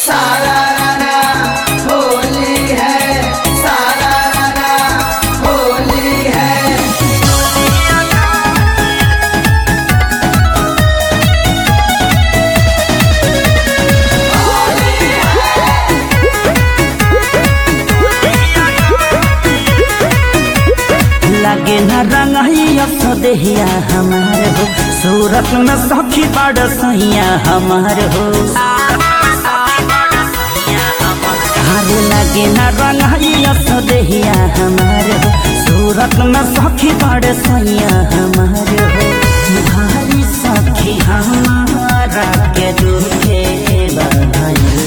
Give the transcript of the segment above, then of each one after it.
सारा राना होली है सारा राना होली है लगे न रंगैया सदेहिया हमार हो सूरत में सखी बड़ सैया हमार हो अरे लगे न रंगैया सदेहिया हमार हो सूरत में सखी बड़ सैया हमार हो भारी सखी हमारा के दुखे बधाई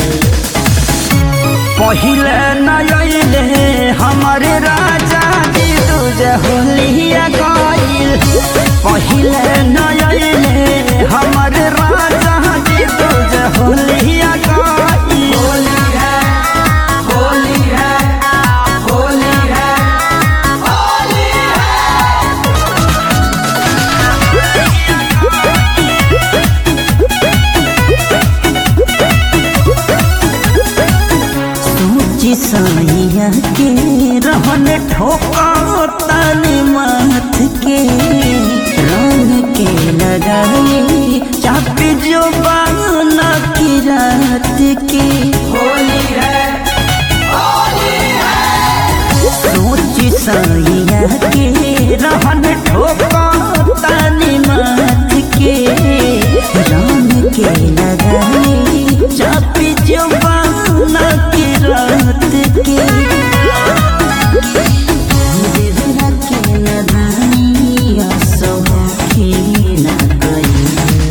पहिले नयले हमारे राजा जी दूज होलिया गईल पहिले नयले हमारे राजा जी दूज होलिया गईल होली है होली है होली है होली है सोची सैया के रहन ठोका तनी माथ के रंग के लगाई चापी जो बाना की रात के होली है होली है सोची सैया के रहन ठोका तनी माथ के रंग के लगाई चापी जो बाना की रात के देवरा के नदानिया सौखी न गई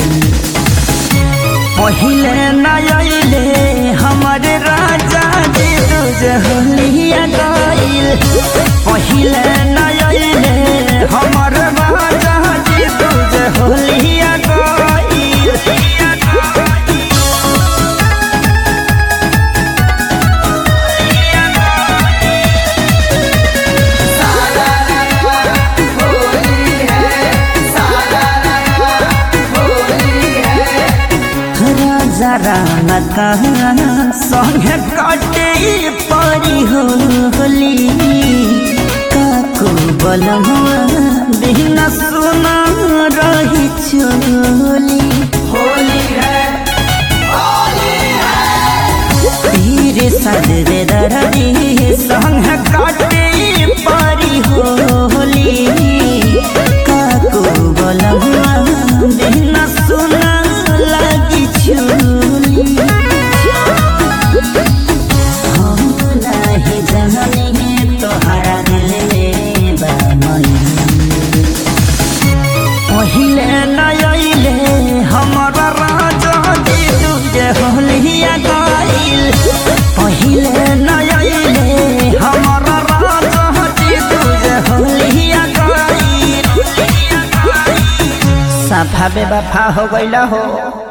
पहिले नयले हमारे राजा जी दूज होलिया गईल पहिले नयले हमार राजा जी दूज होलिया गईल सारा राना होली है सारा राना होली है राजा राना कहाँ संगे काटे परी होली काको बलमुआ बिना सुना रही चोली होली है होली है तीर सदरे दरदी संग काटे परी होली काको बलमुआ बिना सुना लगी चोली हम नहीं जननी तोहरा दिल में बामई पहिले नयले हमारा राजा जी तुझे होलिया गईल पहिले नयले हमारा राजा जी तुझे होलिया गईल सफा बेवफा हो गईल हो